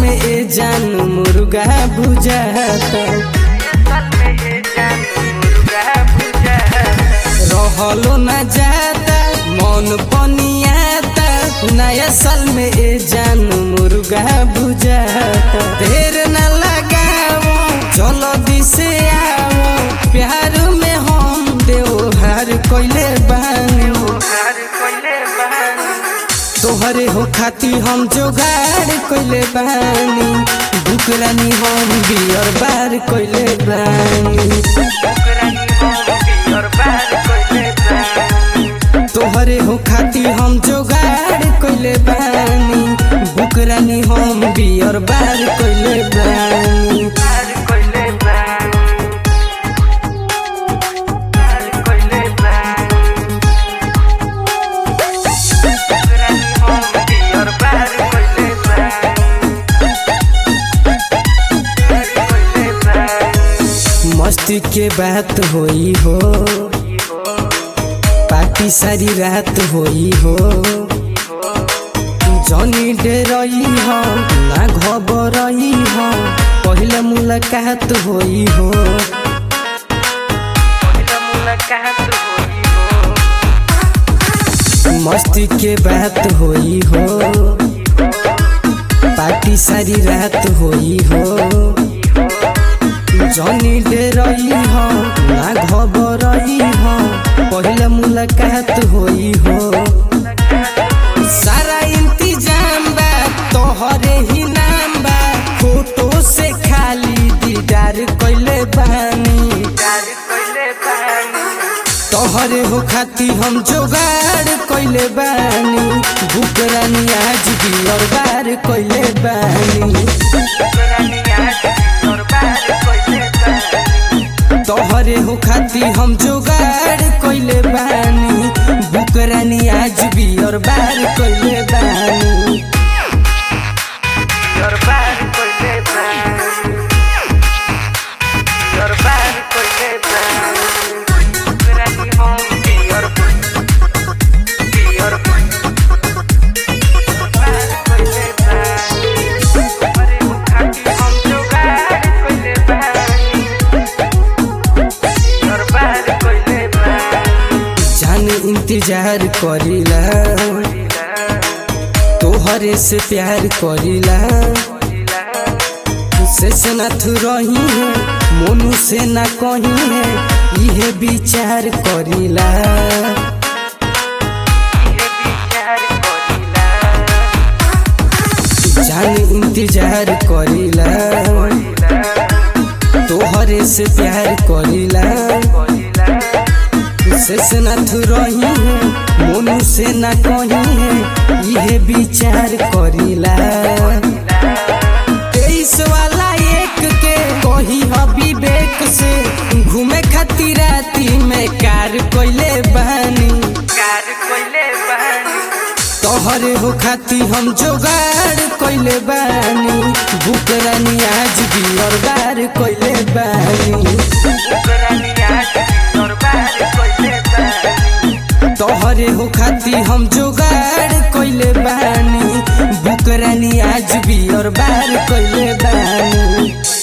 में ए जान मुर्गा बुझाता रहलो न जाता मन पनियाता नया साल में ए जान मुर्गा बुझाता देर न लगाओ चलो दिसे आओ प्यार में हम देवहार कोइले बानी तोहरे हो खाती हम जोगाड़ कोइले बानी बुकरानी हम बियर बार कोइले बानी तोहरे हो खाती हम जोगाड़ कोइले बानी बुकरानी हम बियर बार कोइले बानी मस्ती के बात होई हो पार्टी सारी रात होई हो जनी डरई हो ना घबरई हो पहले मुलाकात होई हो मस्ती के बात होई हो पार्टी सारी रात होई हो जनी डरई हो ना घबरई हो पहले मुलाकात होई हो सारा इंतजाम बा तोहरे ही नाम बा फोटो से खाली दीदार कइले बानी तोहरे हो खाती हम जोगाड़ कइले बानी बुकरानी आज भी और बार कइले बानी तोहरे हो खाती हम जोगाड़ कइले बानी बुकरानी आज भी और बार कइले बानी जान इंतजार करीला तोहरे से प्यार करीला से सनाथ रही है मोनू से ना कहीं है इहे विचार करीला जान इंतजार करीला तोहरे से प्यार करीला शेषनाथ रही है मोनू से ना कहीं है इहे विचार करीला तेईस वाला एक के कही ह विवेक से घूमे खातिर राती में कार कोइले बहानी तोहरे हो खाती हम जोगाड़ कोइले बानी बुकरानी आज भी और बार कोइले बानी तोहरे हो खाती हम जोगाड़ कोइले बानी बुकरानी आज भी और बार कोइले बानी